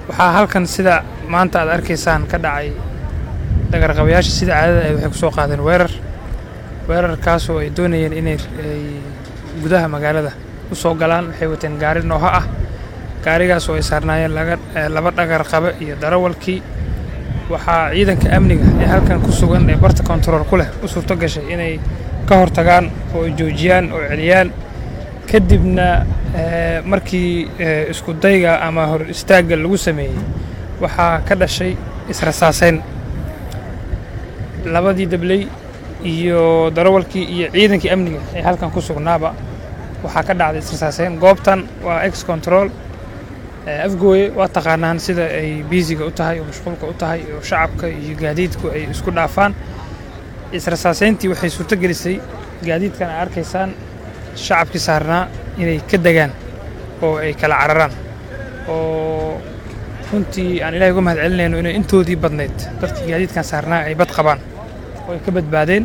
waxaa halkan sida maanta aad arkaysaan ka dhacay dhagarqabayaasha sida caadada ahayd waxay ku soo qaadeen weerar weerarkaasoo ay doonayeen inay ay gudaha magaalada u soo galaan waxay wateen gaari nooha ah gaarigaas oo ay saarnaayeen laga laba dhagar qabe iyo darawalkii waxaa ciidanka amniga ee halkan ku sugan ee barta kontarool ku leh u suurto gashay inay ka hortagaan oo ay joojiyaan oo celiyaan kadibna markii isku dayga ama hor istaagga lagu sameeyey waxaa ka dhashay israsaaseyn labadii dabley iyo darawalkii iyo ciidankii amniga ee halkan ku sugnaaba waxaa ka dhacday israsaaseyn goobtan waa ex control afgooye waa taqaanaan sida ay biisiga u tahay oo mashquulka u tahay oo shacabka iyo gaadiidku ay isku dhaafaan israsaaseyntii waxay suurto gelisay gaadiidkan ay arkaysaan shacabkii saarnaa inay ka degaan oo ay kala cararaan oo runtii aan ilahay uga mahad celinayno inay intoodii badnayd dadkii gaadiidkan saarnaa ay bad qabaan oo ay ka badbaadeen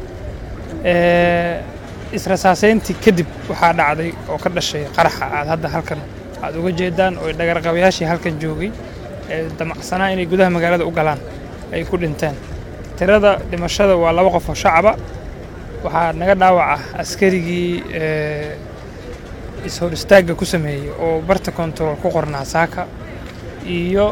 israsaaseyntii kadib waxaa dhacday oo ka dhashay qaraxa aad hadda halkan aad uga jeedaan oo dhagarqabayaashii halkan joogay ee damacsanaa inay gudaha magaalada u galaan ay ku dhinteen tirada dhimashada waa laba qof oo shacaba waxaa naga dhaawaca askarigii is-hor istaagga ku sameeyey oo barta kontarool ku qornaa saaka iyo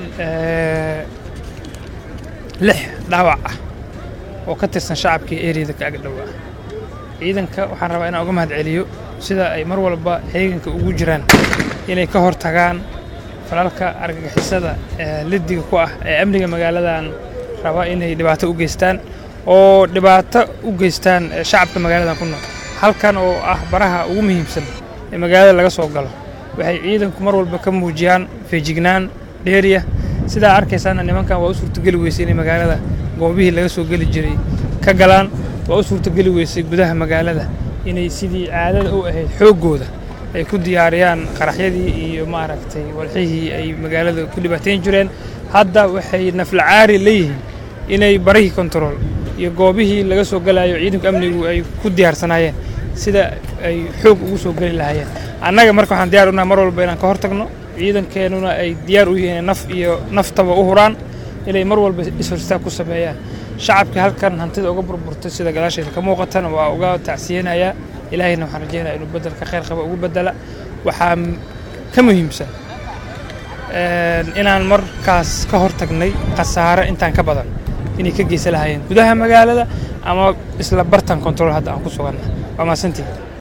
lix dhaawac ah oo ka tirsan shacabkii eriyada ka agdhowaa ciidanka waxaan rabaa inaan uga mahad celiyo sida ay mar walba heeganka ugu jiraan inay ka hor tagaan falalka argagixisada liddiga ku ah ee amniga magaaladan raba inay dhibaato u geystaan oo dhibaato u geystaan shacabka magaaladan ku nool halkan oo ah baraha ugu muhiimsan ee magaalada laga soo galo waxay ciidanku mar walba ka muujiyaan feejignaan dheeriya sidaa arkaysaana nimankan waa u suurtogeli weysay inay magaalada goobihii laga soo geli jiray ka galaan waa u suurtogeli weysay gudaha magaalada inay sidii caadada u ahayd xooggooda ay ku diyaariyaan qaraxyadii iyo maaragtay walxihii ay magaalada ku dhibaateyn jireen hadda waxay naflacaari leeyihiin inay barihii kontarool iyo goobihii laga soo galayo ciidanka amnigu ay ku diyaarsanaayeen sida ay xoog ugu soo geli lahaayeen annaga marka waxaan diyar unahay mar walba inaan ka hor tagno ciidankeenuna ay diyaar u yihiin naf iyo naftaba u huraan inay mar walba ishorstaag ku sameeyaan shacabkii halkan hantida uga burburtay sida gadaasheeda ka muuqatana waa uga tacsiyeynayaa ilaahayna waxaan rajeynaya inuu bedelka khayr qaba ugu bedela waxaa ka muhiimsan inaan markaas ka hor tagnay khasaare intaan ka badan inay ka geysan lahaayeen gudaha magaalada ama isla bartan control hadda aan ku suganna waa mahadsantihin